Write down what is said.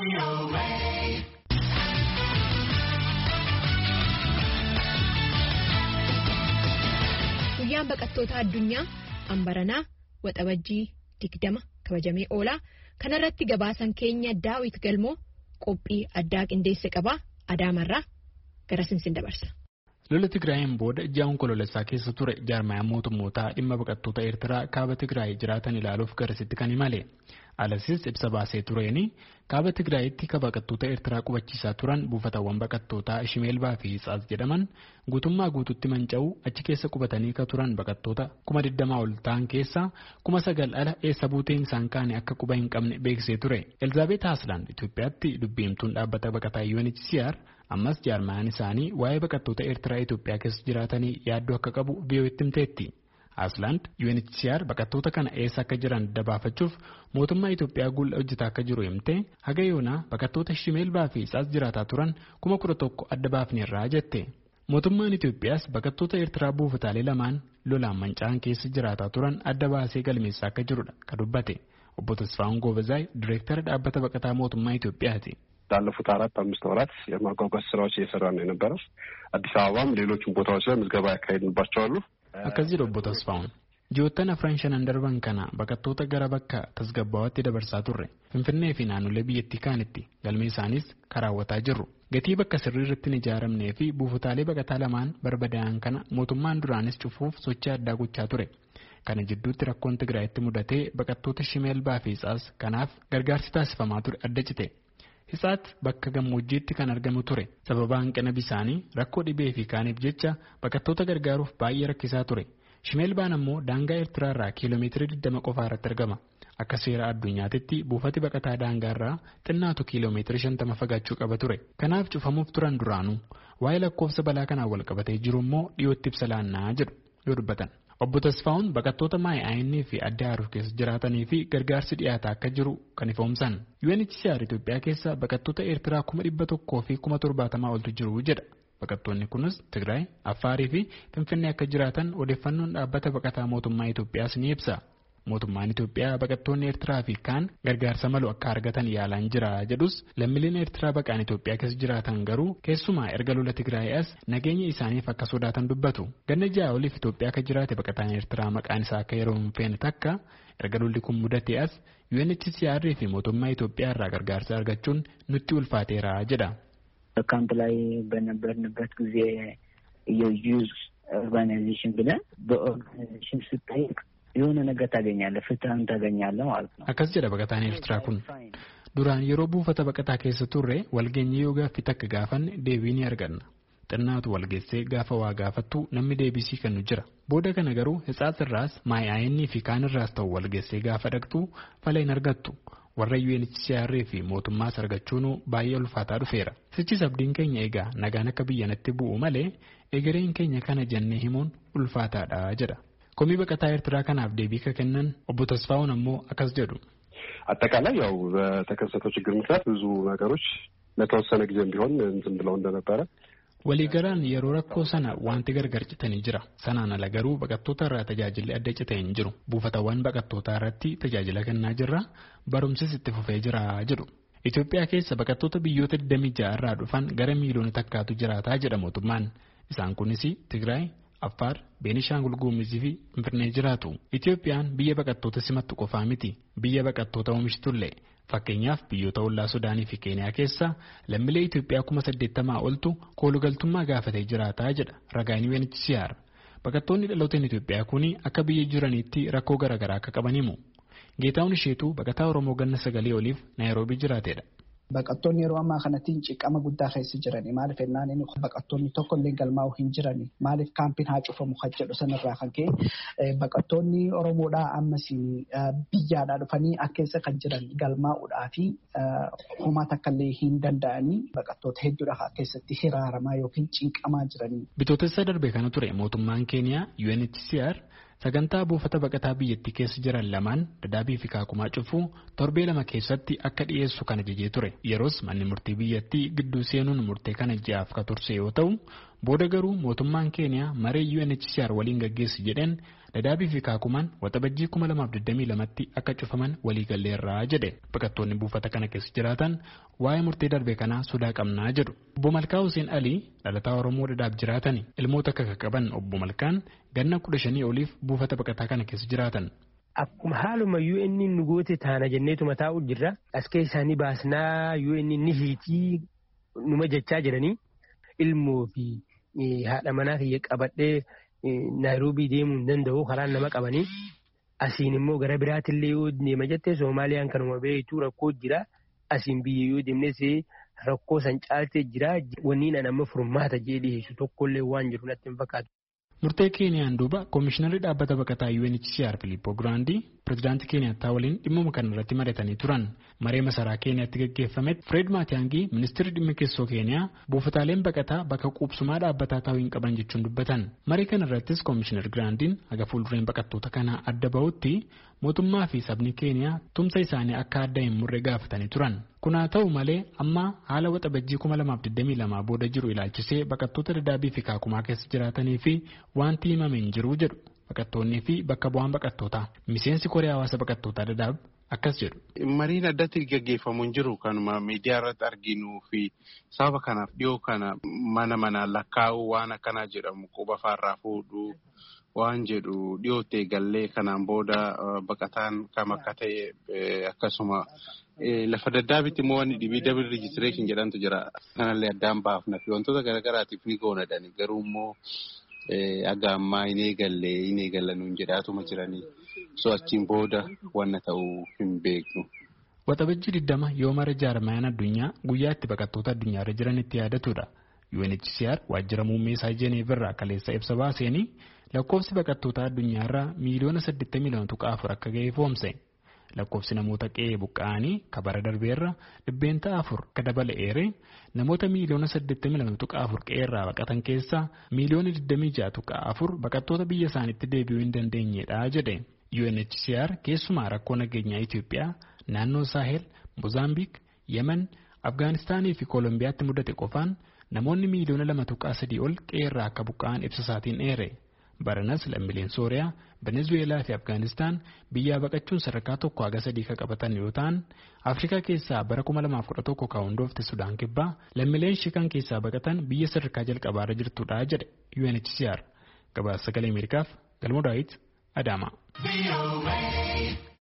Guyyaan baqattoota addunyaa Ambaranaa Waxabajjii digdama kabajamee oolaa kanarratti gabaasan keenya daawit galmoo qophii addaa qindeesse qabaa adaamarraa gara sinsin dabarsa. Lola Tigraayin booda ji'a onkoloolessaa keessa ture jaarmayaan mootummootaa dhimma baqattoota Eertiraa kaaba Tigraay jiraatan ilaaluuf garasitti kan imale. Alasis ibsa baasee tureeni kaaba Tigraayitti ka baqattoota Eertiraa qubachiisaa turan buufatawwan baqattootaa Shimeelbaa fi Hitsaas jedhaman guutummaa guututti manca'uu achi keessa qubatanii ka turan baqattoota kuma digdamaa ol ta'an keessaa kuma sagal ala eessa buuteen isaan kaane akka quba hin qabne beeksisee ture. Elizaabeet Haaslaan Itoophiyaatti dubbiimtuun dhaabbata baqataa UNHCR ammas jaarmayaan isaanii waa'ee baqattoota Eertiraa Itoophiyaa keessa jiraatanii yaaddoo akka qabu biyyooti himteetti. Asland UNHCR baqattoota kana eessa akka jiran dabaafachuuf mootummaa Itoophiyaa guulla hojjetaa akka jiru himte haga yoonaa baqattoota Shimeelbaa fi Isaas jiraataa turan kuma kudha tokko adda baafneerraa jette. Mootummaan Itoophiyaas baqattoota Eertiraa buufataalee lamaan lolaan manca'an keessa jiraataa turan adda baasee galmeessaa akka jirudha ka dubbate. Obbo Tasfaa'un Goobezaay Direektara dhaabbata baqataa mootummaa Itoophiyaati. ላለፉት አራት አምስት ወራት የማጓጓዝ ስራዎች እየሰራ ነው የነበረው። አዲስ አበባም ሌሎችም ቦታዎች ላይ ምዝገባ ያካሄድንባቸው አሉ። akkas jedhu obbo Tasfaa'un. Ji'oottan afran shanan darban kana baqattoota gara bakka tasgabbaawatti dabarsaa turre Finfinnee fi naannolee biyyattii kaanitti galmee isaanis karaawwataa jirru. Gatii bakka sirrii irratti hin ijaaramnee fi buufataalee baqataa lamaan barbadaa'an kana mootummaan duraanis cufuuf sochii addaa gochaa ture. Kana jidduutti rakkoon Tigraayitti mudatee baqattoota Shimeelbaa fi Isaas kanaaf gargaarsi taasifamaa ture adda cite. Hisaat bakka gammoojjiitti kan argamu ture sababa hanqina bisaanii rakkoo dhibee fi kaaniif jecha baqattoota gargaaruuf baay'ee rakkisaa ture. Shimeelbaan ammoo daangaa Eertiraarraa kiiloomeetirii 20 qofaa irratti argama. Akka seera addunyaatitti buufati baqataa daangaarraa xinnaatu kiiloomeetirii 50 fagaachuu qaba ture. Kanaaf cufamuuf turan duraanuu waa'ee lakkoofsa balaa kanaan wal qabatee jiru immoo dhiyootti ibsa laannaa jedhu yoo dubbatan. Obbo Tasfaa'un baqattoota maay'aayinii fi adda haaruuf keessa jiraatanii fi gargaarsi dhiyaataa akka jiru kan ifoomsan. UNHCR Itoophiyaa keessa baqattoota Eertiraa kuma dhibba tokkoo fi kuma torbaatamaa oltu jiru jedha. Baqattoonni kunis Tigraay, Affaarii fi Finfinnee akka jiraatan odeeffannoon dhaabbata baqataa mootummaa Itoophiyaas ni ibsa. Mootummaan Itoophiyaa baqattoonni Eertiraa fi kaan gargaarsa malu akka argatan yaalaan jira jedhus lammiileen Eertiraa baqaan Itoophiyaa keessa jiraatan garuu keessumaa erga lola Tigraay as nageenya isaaniif akka sodaatan dubbatu. Ganna ja'a oliif Itoophiyaa akka jiraate baqataan Eertiraa maqaan isaa akka yeroo hin feene takka erga lolli kun mudate as UNHCR fi mootummaa Itoophiyaa irraa gargaarsa argachuun nutti ulfaateera jedha. ካምፕ ላይ በነበርንበት ጊዜ የዩዝ ኦርጋናይዜሽን ብለን በኦርጋናይዜሽን ስጠይቅ የሆነ ነገር ታገኛለህ፣ ፍትህን ታገኛለህ ማለት ነው። akkas jedha baqataan Eertiraa kun duraan yeroo buufata baqataa keessa turre walgeenyee yoo gaaffii takka gaafanne deebii ni arganna. xinnaatu walgeessee gaafa waa gaafattu namni deebisii kennu jira. Booda kana garuu hitsaas irraas maayaa'inii fi kaan irraas ta'u walgeessee gaafa dhaqxu fala hin argattu. Warra UNHCR fi mootummaas argachuun baay'ee ulfaataa dhufeera. Sichis abdiin keenya egaa nagaan akka biyyanatti bu'u malee egereen keenya kana jennee himuun ulfaataadha jedha. Komii baqataa Eertiraa kanaaf deebii ka kennan obbo Tasfaa'uun ammoo akkas jedhu. አጠቃላይ ያው በተከሰተው ችግር ምክንያት ብዙ ነገሮች ለተወሰነ ጊዜም ቢሆን ዝም ብለው እንደነበረ Waliigalaan yeroo rakkoo sana wanti gargar citanii jira. Sanaan ala garuu baqattoota irraa tajaajilli adda citee hin jiru. Buufatawwan baqattootaa irratti tajaajila kennaa jirra. Barumsis itti fufee jira jedhu. Itoophiyaa keessa baqattoota biyyoota 26 irraa dhufan gara miiliyoona takkaatu jiraataa jedha mootummaan. Isaan kunis Tigraay, Affaar, Beenishaangul Gumuzii fi Finfinnee jiraatu. Itoophiyaan biyya baqattoota simattu qofaa miti. Biyya baqattoota oomishitullee. Fakkeenyaaf biyyoota ollaa Sudaanii fi Keeniyaa keessa lammiilee Itoophiyaa kuma saddeettamaa oltu koolugaltummaa gaafatee jiraataa jedha ragaan UNHCR. Baqattoonni dhalooteen Itoophiyaa kun akka biyya jiraniitti rakkoo garaagaraa akka qaban himu. Geetaawwan isheetu baqataa Oromoo ganna sagalee oliif Naayiroobii jiraateedha. Baqattoonni yeroo ammaa kanatti ciqama guddaa keessa jirani. Maaliif ennaan inni baqattoonni tokko illee galmaa'uu hin jirani. Maaliif kaampiin haa cufamu kan jedhu sanarraa kan ka'e baqattoonni Oromoodhaa ammas biyyaadhaa dhufanii akka keessa kan jiran galmaa'uudhaa fi homaa takka illee hin danda'anii baqattoota hedduudha keessatti hiraaramaa yookiin cinqamaa jiranii. Bitootessa darbe kana ture mootummaan Keeniyaa UNHCR sagantaa buufata baqataa biyyattii keessa jiran lamaan dadaabii fi kaakumaa cufuu torbee lama keessatti akka dhiyeessu kan ajajee ture yeroos manni murtii biyyattii gidduu seenuun murtee kana ji'aaf ka turse yoo ta'u booda garuu mootummaan keeniyaa maree UNHCR waliin gaggeessi jedheen Dadaabii fi Kaakumaan waxabajjii 2022tti akka cufaman waliigalleerraa jedhe. Baqattoonni buufata kana keessa jiraatan waa'ee murtee darbe kanaa sodaa qabnaa jedhu. Obbo Malkaa Hussein Alii dhalataa Oromoo Dadaab jiraatani. Ilmoota akka qaban Obbo Malkaan ganna kudha shanii oliif buufata baqataa kana keessa jiraatan. Akkuma haalumayyuu inni nu goote taana jenneetuma taa'u jirra. As keessaanii baasnaa yoo inni ni hiitii numa jechaa jiranii ilmoo fi haadha manaa kiyya qabadhee Naayiroobii deemuu hin danda'u karaan nama qabanii. Asiin immoo gara biraatillee yoo deema jettee Soomaaliyaan kanuma beektu rakkoo jira. Asiin biyya yoo deemnes rakkoo san caaltee jira. Wanni ani amma furmaata jee dhiyeessu tokkollee waan jiru natti hin fakkaatu. Murtee Keeniyaan duuba Koomishinarri dhaabbata baqataa UNHCR Filiippoo Giraandii pirezidaantii Keeniyaattaa waliin dhimmuma kana irratti mari'atanii turan. Maree masaraa Keeniyaatti gaggeeffametti Fireed Maatiyaangii ministeerri dhimma keessoo Keeniyaa buufataaleen baqataa bakka quubsumaa dhaabbataa ta'uu hin qaban jechuun dubbatan. Maree kana irrattis Koomishinar Giraandiin haga fuuldureen baqattoota kanaa adda bahutti mootummaa fi sabni Keeniyaa tumsa isaanii akka adda hin murre gaafatanii turan. Kun haa ta'u malee amma haala waxabajjii 2022 booda jiru ilaalchisee baqattoota dadaabii fi kaakumaa keessa jiraatanii fi wanti himame hin jiru jedhu baqattoonnii fi bakka bu'aan baqattootaa miseensi koree hawaasa baqattootaa dadaab akkas jedhu. Mariin addatti gaggeeffamu hin jiru kanuma miidiyaa irratti arginuu fi sababa kanaaf dhiyoo kana mana manaan lakkaa'uu waan akkanaa jedhamu quba faarraa fuudhuu waan jedhu dhiyootti eegallee kanaan booda baqataan kam akka ta'e akkasuma lafa daddaabitti immoo wanni dhibii dabil rijistireeshin jedhantu jira. Kanallee addaan baafna fi wantoota garaagaraatiif ni goonadhani garuu immoo aga ammaa hin eegalle hin eegallanuun jedhaatuma jiranii so achiin booda wanna ta'uu hin beeknu. Waxabajjii 20 yoo mara jaarmayaan addunyaa guyyaa itti baqattoota addunyaarra jiran itti yaadatudha. UNHCR waajjira muummee isaa Jeneevirraa kaleessa ibsa baaseenii lakkoofsi baqattoota addunyaarraa miiliyoona 82.4 akka ga'e ifoomse. lakkoofsi namoota qe'ee buqqa'anii kabara darbeerra dhibbeenta afur akka dabala'eere namoota miiliyoona 82.4 qe'eerraa baqatan keessaa miiliyoona 26.4 baqattoota biyya isaaniitti deebi'uu hin dandeenyedha jedhe UNHCR keessumaa rakkoo nageenyaa Itoophiyaa naannoo Saahel, Mozaambiik, Yemen, Afgaanistaanii fi Koolombiyaatti mudate qofaan namoonni miiliyoona 2.3 ol qe'eerraa akka buqqa'an ibsa isaatiin dheere. Baranas lammiileen Sooriyaa, Venezuweelaa fi Afgaanistaan biyyaa baqachuun sadarkaa tokko haga sadii kan qabatan yoo ta'an, Afrikaa keessaa bara 2011 kan hundoofte Sudaan kibbaa lammiileen shikan keessaa baqatan biyya sadarkaa jalqabaarra jirtudha jedhe UNHCR. Gabaasa sagalee Ameerikaaf Galmoo Daawit Adaamaa.